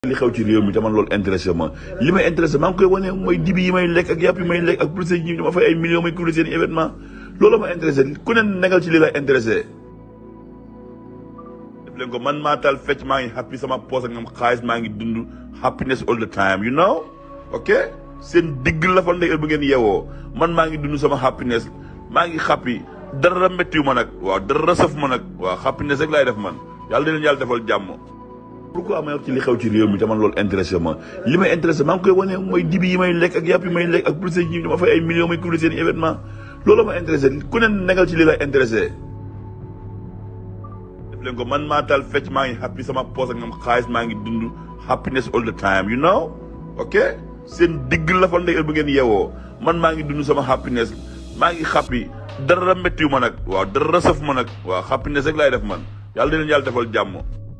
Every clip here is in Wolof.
li xew ci réew mi te man loolu intéressé ma li may intéressé maa ngi koy wane mooy dibi yi may lekk ak yàpp yi may lekk ak police yi dama fay ay millions may couvrir seen événement loolu ma intéressé ku ne negal ci li lay intéressé def leen ko man maa taal fecc maa ngi happy sama poos ak ngam xaalis maa ngi dund happiness all the time you know ok seen digg la fa ndey bu ngeen yeewoo man maa ngi dund sama happiness maa ngi happy dara méttiwu ma nag waaw dara saf ma nag waaw happiness rek laay def man yàlla di leen yàlla defal jàmm pourquoi may wax ci li xew ci réew mi te man loolu intéressé ma li may intéressé maa ngi koy wane mooy dibi yi may lekk ak yàpp yi may lekk ak police yi dama fay ay millions may couvrir seen événement loolu ma intéressé ku ne negal ci li lay intéressé def leen ko man maa taal fecc maa ngi happy sama poos ak ngam xaalis maa ngi dund happiness all the time you know ok seen digg la fa ndey bu ngeen yeewoo man maa ngi dund sama happiness maa ngi happy dara méttiwu ma nag waaw dara saf ma nag waaw happiness rek laay def man yàlla di leen yàlla defal jàmm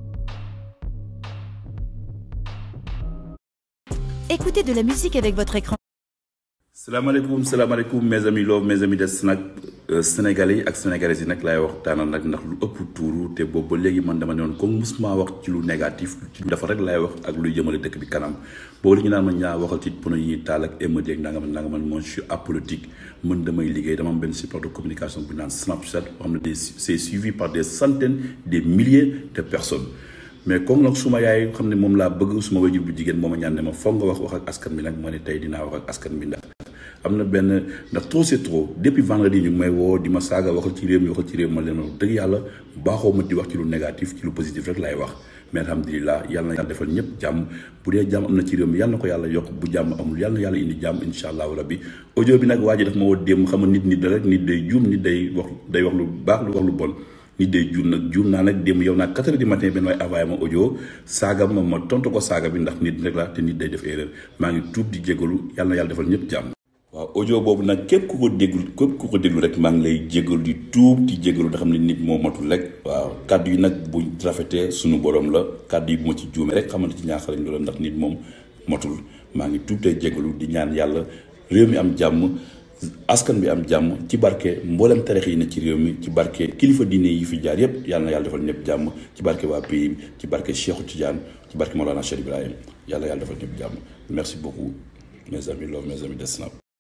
Écoutez de la musique avec votre écran. salaamaaleykum salaamaaleykum mes amis loo mes amis des nag sénégalais yi ak sénégalaises yi nag laay waxtaanal nag ndax lu ëpp tuuru te boobu ba léegi man dama ne woon comme musuma wax ci lu négatif ci lu dafa rek laay wax ak luy jëmale dëkk bi kanam boobu la ñu naan ma ñaa waxal ci pono yi ñuy taal ak émeute yeeg nanga man nanga man moi je suis apolitique mën damay liggéey dama am benn support de communication bu naan Snapchat boo xam ne des c'est suivi par des centaines des milliers de personnes mais comme nag suma yaay xam ne moom laa bëgg suma wajur bu jigéen moo ma ñaan ne ma foog nga wax wax ak askan bi nag ma ne tey dinaa wax ak askan bi ndax am na benn ndax trop c'est trop depuis vendredi ñu ngi may woo di ma saaga waxal ci réew mi waxal ci réew mi ma leen wax dëgg yàlla baaxoo ma di wax ci lu négatif ci lu positif rek laay wax mais alhamdulilah yàlla na yàlla defal ñëpp jàmm bu dee jàmm am na ci réew mi yàlla na ko yàlla yokk bu jàmm amul yàlla na yàlla indi jàmm insha allahu rabbi audio bi nag waa ji daf ma woo démb xam nga nit nit da rek nit day juum nit day wax day wax lu baax lu wax lu bon nit day juum nag juum naa nag démb yow naa quatre heures du matin benn waay envoyé ma audio saaga ma ma tontu ko saaga bi ndax nit rek la te nit day def erreur maa ngi tuub di jégalu yàlla na yàlla defal ñëpp jàmm waaw audio boobu nag képp ku ko déglu képp ku ko déglu rek maa ngi lay jégalu di tuub di jégalu da xam ne nit moo matul rek waaw kàddu yi nag bu rafetee suñu borom la kàddu yi bu ma ci juumee rek xamante ci ñaaxarañ loolu ndax nit moom matul maa ngi tuub tey jégalu di ñaan yàlla réew mi am jàmm askan bi am jàmm ci barke mboolem tarix yi ne ci réew mi ci barke kilifa diine yi fi jaar yépp yàlla na yàlla defal ñëpp jàmm ci barke waa pays bi ci barke Cheikhou Tidiane ci barke Mawlana Cheikh Ibrahim yàlla yàlla defal ñëpp jàmm merci beaucoup mes amis love mes amis de Snap